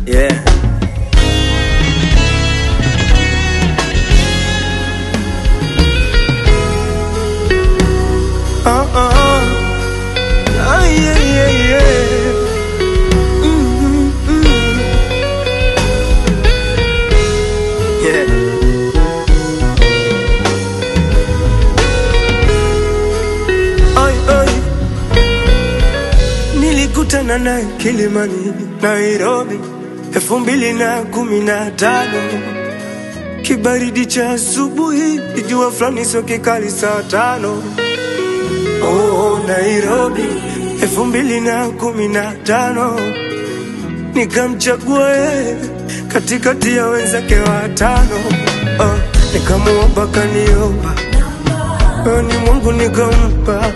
Yeah. Uh uh. Ah, yeah, yeah, yeah. Mm, mm, Yeah. Ai, ai. Nilikutana naye Kilimani, Nairobi, elfu mbili na kumi na tano. Kibaridi cha asubuhi, jua fulani sio kikali saa tano. Oh, Nairobi, elfu mbili na kumi na tano. Nikamchagua yeye katikati ya wenzake watano. Oh, nikamuomba kaniomba, oh, ni Mungu nikampa.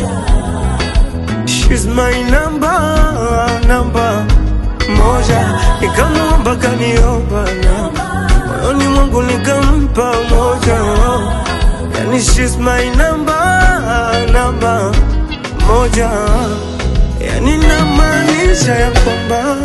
She's my number, number moja. Nikamuomba kaniomba na moyoni mwangu nikampa moja. Yani she's my number, number moja. Yani namaanisha ya kwamba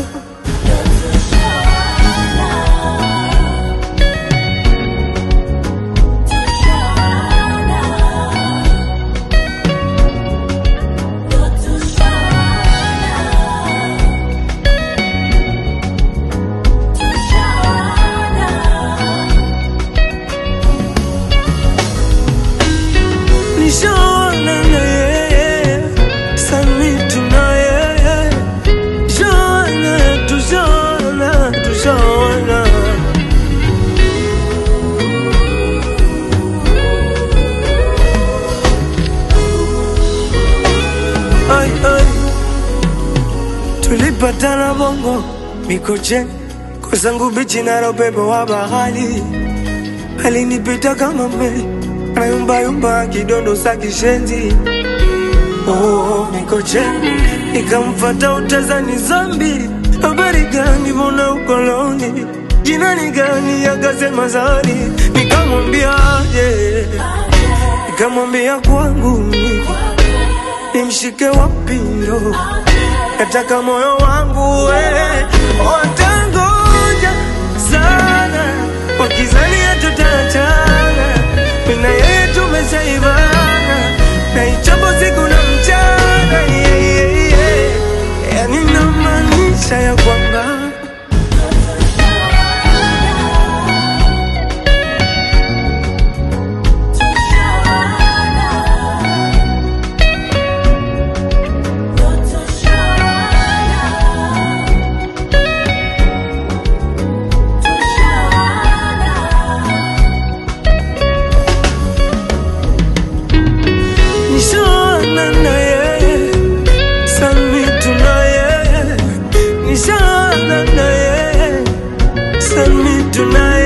nishaona na yeye sami tuna yeye shaona tushaona tushaona ai ai tulipatana bongo mikocheni kwa zangu bichi na upepo wa bahari alinipita kama meli anayumbayumba kidondo sa kishenzi oh, mikocheni nikamfata utazani zambi habari gani mbona ukoloni jina ni gani akasema zari nikamwambia aje nikamwambia kwangu mimi nimshike wapi ndo nataka moyo wangu we watangoja sana wakizania tutaachana mina yeye tumeshaivana na ichapo siku na mchana yeah, yeah, yeah. yani namaanisha ya kwamba nishaona na yeye sami tuna yeye nishaona na yeye sami tuna